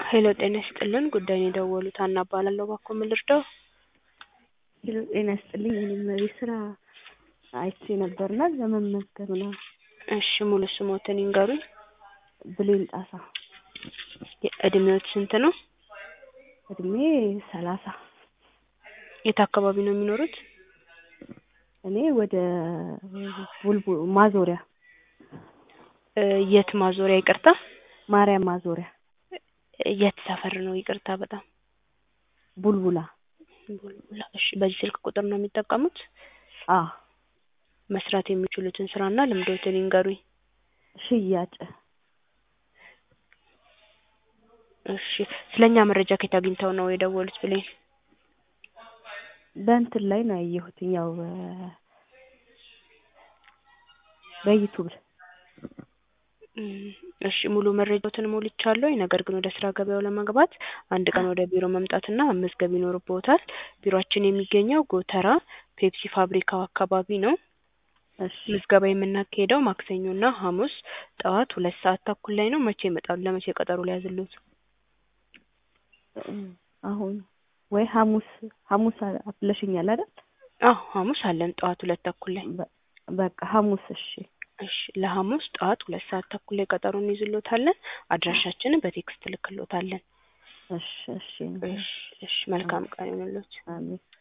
ሄሎ ጤና ይስጥልን ጉዳዩን የደወሉት ሀና እባላለሁ እባክዎ ምን ልርዳዎ ሄሎ ጤና ይስጥልኝ እኔም የስራ አይቼ ነበርና ለመመዝገብ ነው እሺ ሙሉ ስምዎትን ይንገሩኝ ብሌን ጣሳ እድሜዎት ስንት ነው እድሜ ሰላሳ የት አካባቢ ነው የሚኖሩት እኔ ወደ ቡልቡ ማዞሪያ የት ማዞሪያ ይቅርታ ማርያም ማዞሪያ የት ሰፈር ነው ይቅርታ በጣም ቡልቡላ ቡልቡላ እሺ በዚህ ስልክ ቁጥር ነው የሚጠቀሙት አዎ መስራት የሚችሉትን ስራና ልምዶትን ይንገሩኝ ሽያጭ እሺ ስለኛ መረጃ ከየት አግኝተው ነው የደወሉት ብሌን በእንትን ላይ ነው ያየሁት ያው በዩቱብ እሺ ሙሉ መረጃዎትን ሞልቻለሁ ነገር ግን ወደ ስራ ገበያው ለመግባት አንድ ቀን ወደ ቢሮ መምጣትና መመዝገብ ይኖርብዎታል ቢሮአችን የሚገኘው ጎተራ ፔፕሲ ፋብሪካው አካባቢ ነው እሺ ምዝገባ የምናካሂደው ማክሰኞና ሐሙስ ጠዋት ሁለት ሰዓት ተኩል ላይ ነው መቼ ይመጣሉ ለመቼ ቀጠሮ ልያዝልዎት አሁን ወይ ሐሙስ ሐሙስ ብለሽኛል አይደል አዎ ሐሙስ አለን ጠዋት ሁለት ተኩል ላይ በቃ ሐሙስ እሺ እሺ ለሐሙስ ጠዋት ሁለት ሰዓት ተኩል ላይ ቀጠሮ እንይዝልዎታለን አድራሻችንን በቴክስት እልክልዎታለን እሺ እሺ እሺ እሺ መልካም ቀን ይሁንልዎት አሜን